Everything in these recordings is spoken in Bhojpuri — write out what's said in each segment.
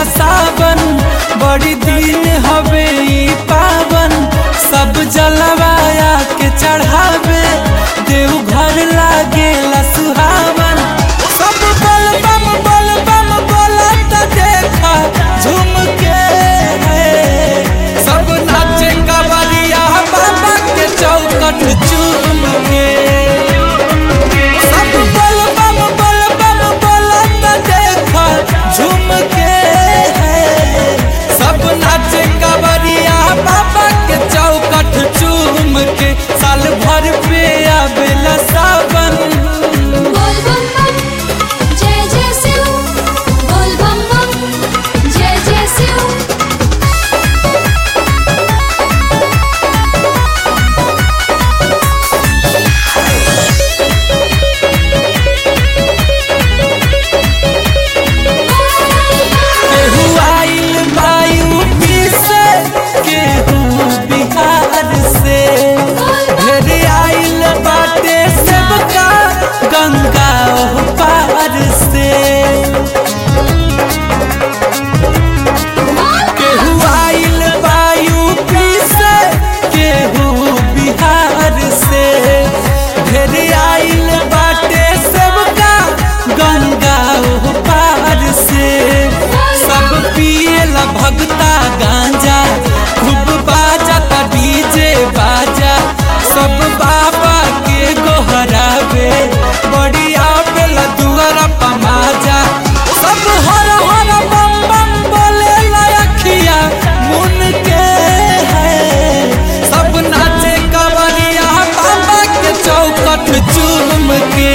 सावन बड़ी दिन हवे ई पावन सब जलवाया के चढ़ावे देव घर लागेला सुहावन सब बल बम बल बम बोलत देखा झूम के सब नाचे कवरिया बाबा के चौकट चूम के सब बल बम बल बम बोलत देखा झूम के सब नाचे कवरिया बाबा के चौकट चूम के साल भर पे आवेला सावन बोल बम बम जय जय शिव बोल बम बम जय जय शिव केहू आइल वायु से केहू बिहार से ढेर आइल बाटे सबका गंगा ओह पार से केहू आइल वायु से केहू बिहार से ढेर आइल बाटे सबका गंगा ओह पार से सब पिएला भगता गांजा खूब बाजा ता डीजे बाजा सब बाबा के गोहरावे बड़ी आवेला दुआरा पमाजा सब हर हर बम बम बोले लखिया मुन के है सब नाचे कवरिया बाबा के चौकट चूम के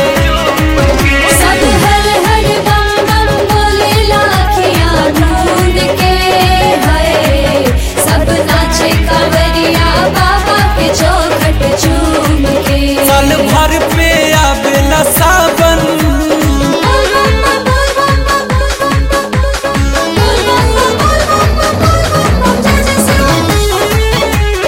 सब हर हर बम बम बोले लाखियाँ ढूंढ के है सब नाचे कांवरिया बाबा के चौखट चूम के साल भर पे आवेला सावन बोल बम बम बोल बम बम बोल बम बम बोल बम बम बोल बम बम जय जय शिव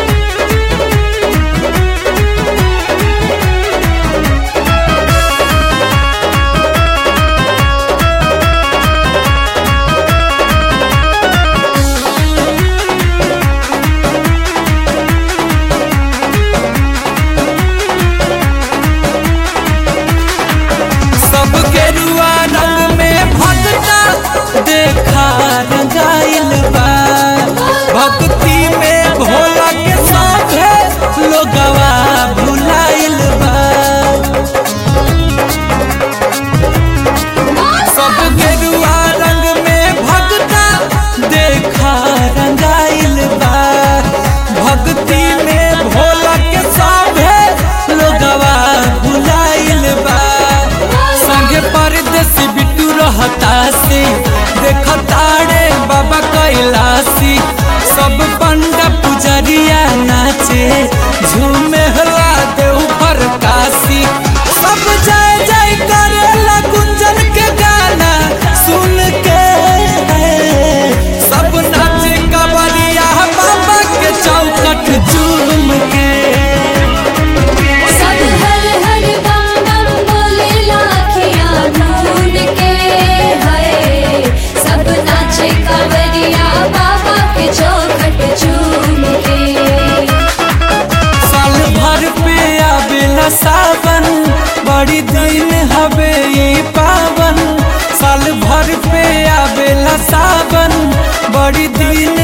सब गेरुआ रंग में भगता देखा रंगाइल बा भक्ति में भोला के साथे लोगवा भुलाइल बा सब गेरुआ रंग में भगता देखा रंगाइल बा भक्ति में भोला के साथे लोगवा भुलाइल बा संगे परदेसी बिट्टू रहता से देखताड़े बाबा कैलासी सब पंडा पुजरिया नाचे झूमे हला देव पर काशी सब जय जय करेला गुंजन के गाना सुन के सब नाचे कवरिया बाबा के चौकट झूम के सब हर हर बम बम बोले लाखियाँ ढूंढ के है सब नाचे कांवरिया बाबा के चौखट चूम के साल भर पे आवेला सावन बड़ी दिन हवे ये पावन साल भर पे आवेला सावन बड़ी दिन